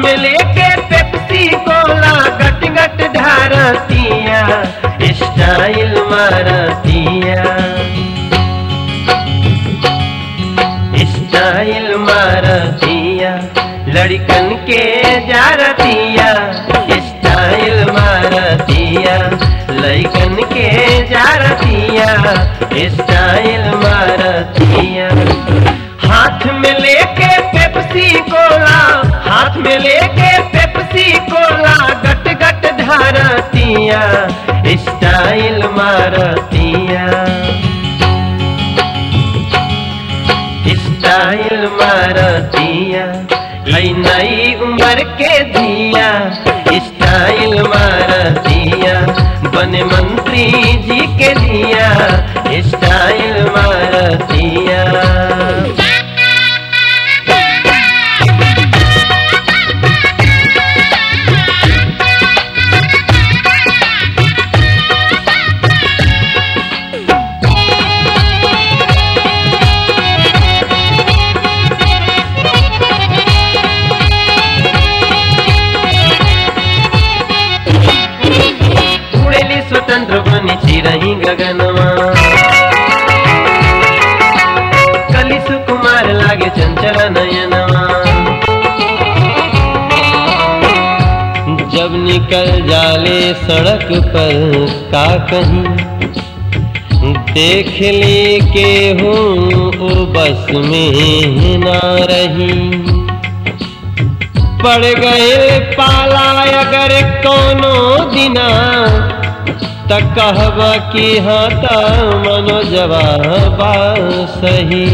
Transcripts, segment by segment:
में लेके पेप्सी कोला गट गट ढारतिया स्टाइल मारतिया स्टाइल मारतिया लड़कन के जारतिया स्टाइल मारतिया लड़कन के जारतिया स्टाइल मारतिया हाथ में लेके पेप्सी कोला हाथ में लेके पेप्सी कोला गट गट ढारतिया स्टाइल मारतिया स्टाइल मारतिया हई नई उम्र के दिया स्टाइल मारतिया बने मंत्री जी के दिया स्टाइल मारतिया उड़ेली स्वतंत्र बनी चिरही गगनवा कली सुकुमार लागे चंचल नयनवा जब निकल जाले सड़क पर का कहीं देख ली के हूँ ओ बस में ना रही पड़ गए पाला अगर कोनो दिना त कहब कि हाँ त मनो जवाब सही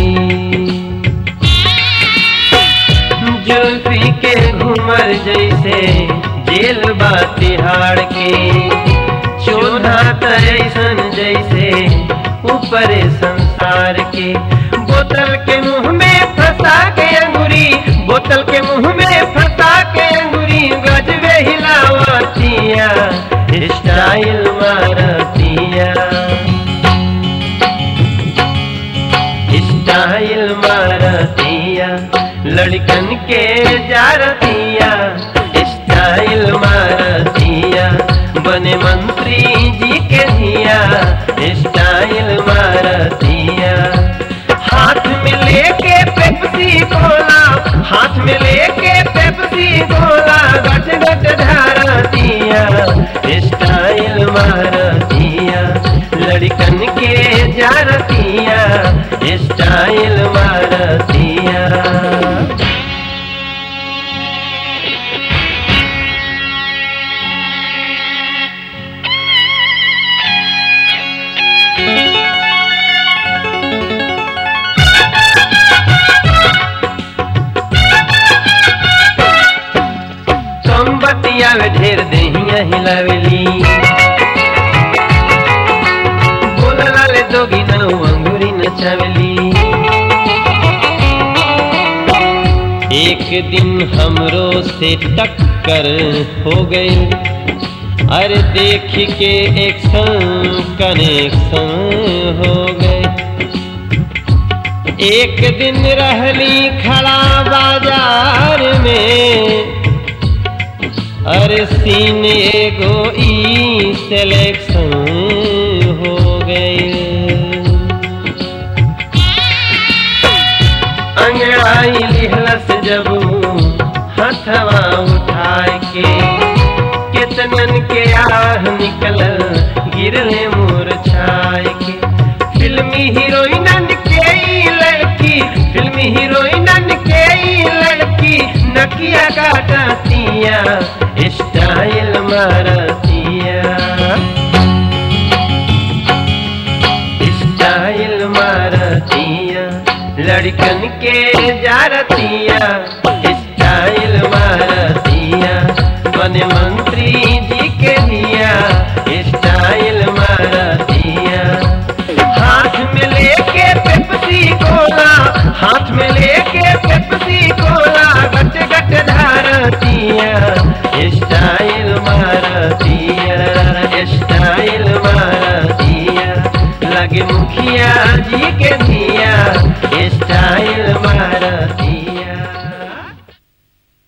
जुल्फी के घूमर जैसे जेल बा तिहाड़ के चोधा तैसन जैसे ऊपर संसार के बोतल के मुंह में फंसा के अंगूरी बोतल के मुंह में फंसा के अंगूरी गजबे हिलावतिया स्टाइल मारतिया स्टाइल मारतिया लड़कन के जारतिया स्टाइल मारतिया बने मंत्री जी के दिया स्टाइल मारतिया हाथ में लेके पेप्सी कोला हाथ में लेके पेप्सी कोला गट गट ढारतिया स्टाइल मारतिया लड़कन के जारतिया स्टाइल मारतिया कम बतिया में ढेर दहिया हिलावेली बोलला ले दोगी न अंगूरी नचावेली एक दिन हमरो से टक्कर हो गई अरे देख के एक कनेक्शन हो गए एक दिन रहली खड़ा बाजार में अरे सीन एगो ई सिलेक्शन हो गई अंगड़ाई लिहलस जब हथवा उठाए के कितनन के आह निकल गिरले मुरझाए के फिल्मी हीरोइनन के ई लड़की फिल्मी हीरोइनन के ई लड़की नकिया काटतिया स्टाइल मारतिया स्टाइल मारतिया लड़कन के जारतिया स्टाइल मारतिया बने मंत्री जी के दिया स्टाइल मारतिया हाथ में लेके पेप्सी कोला हाथ में लेके पेप्सी कोला गट गट धारतिया स्टाइल मारतिया स्टाइल मारतिया लगे मुखिया जी के दिया स्टाइल मारतिया